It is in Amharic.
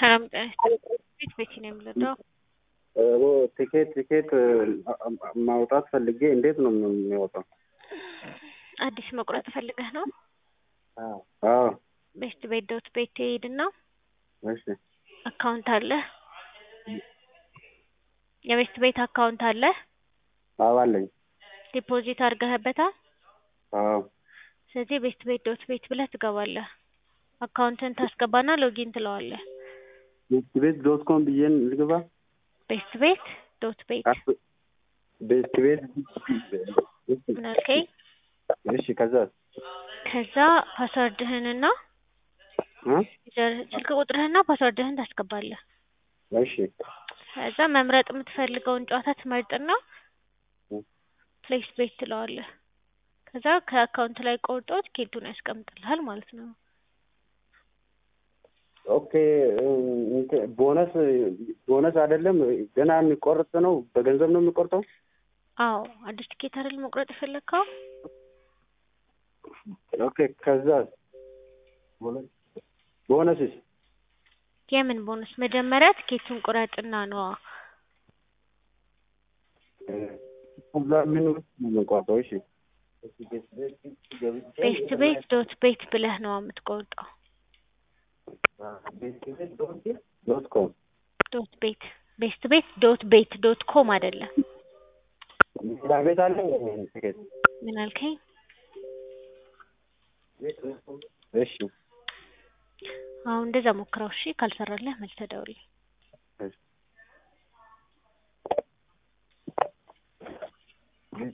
ሰላም ጤና ይስጥልኝ። ቤት ቤት ነው የምንረዳው? ቲኬት ቲኬት ማውጣት ፈልጌ እንዴት ነው የሚወጣው? አዲስ መቁረጥ ፈልገህ ነው? አዎ ቤስት ቤት ዶት ቤት ትሄድና እሺ አካውንት አለ የቤስት ቤት አካውንት አለ አዎ አለኝ ዲፖዚት አድርገህበታል? አዎ ስለዚህ ቤስት ቤት ዶት ቤት ብለህ ትገባለህ። አካውንትን ታስገባና ሎጊን ትለዋለህ። ቤስት ቤት ዶት ኮም ብዬን ልግባ? ቤስት ቤት ዶት ቤት ቤስት ቤት ምን አልከኝ? እሺ ከዛ ከዛ ፓስወርድህንና እ ስልክ ቁጥርህና ፓስወርድህን ታስገባለህ። እሺ ከዛ መምረጥ የምትፈልገውን ጨዋታ ትመርጥና ፕሌስ ቤት ትለዋለህ። ከዛ ከአካውንት ላይ ቆርጦ ቲኬቱን ያስቀምጥልሃል ማለት ነው። ኦኬ እንትን ቦነስ ቦነስ አይደለም ገና የሚቆርጥ ነው። በገንዘብ ነው የሚቆርጠው? አዎ አዲስ ቲኬት አይደል መቁረጥ የፈለግከው? ኦኬ ከዛ ቦነስስ የምን ቦነስ? መጀመሪያ ቲኬቱን ቁረጥና ነዋ። ከዛ ምን ውስጥ ነው የምንቆርጠው? እሺ ቤስት ቤት ዶት ቤት ብለህ ነዋ የምትቆርጠው። ዶት ኮም ዶት ቤት ቤስት ቤት ዶት ቤት ዶት ኮም አይደለም። ሌላ ቤት አለ ቲኬት? ምን አልከኝ? እሺ አሁን እንደዛ ሞክረው እሺ። ካልሰራልህ መልሰህ ደውልልኝ።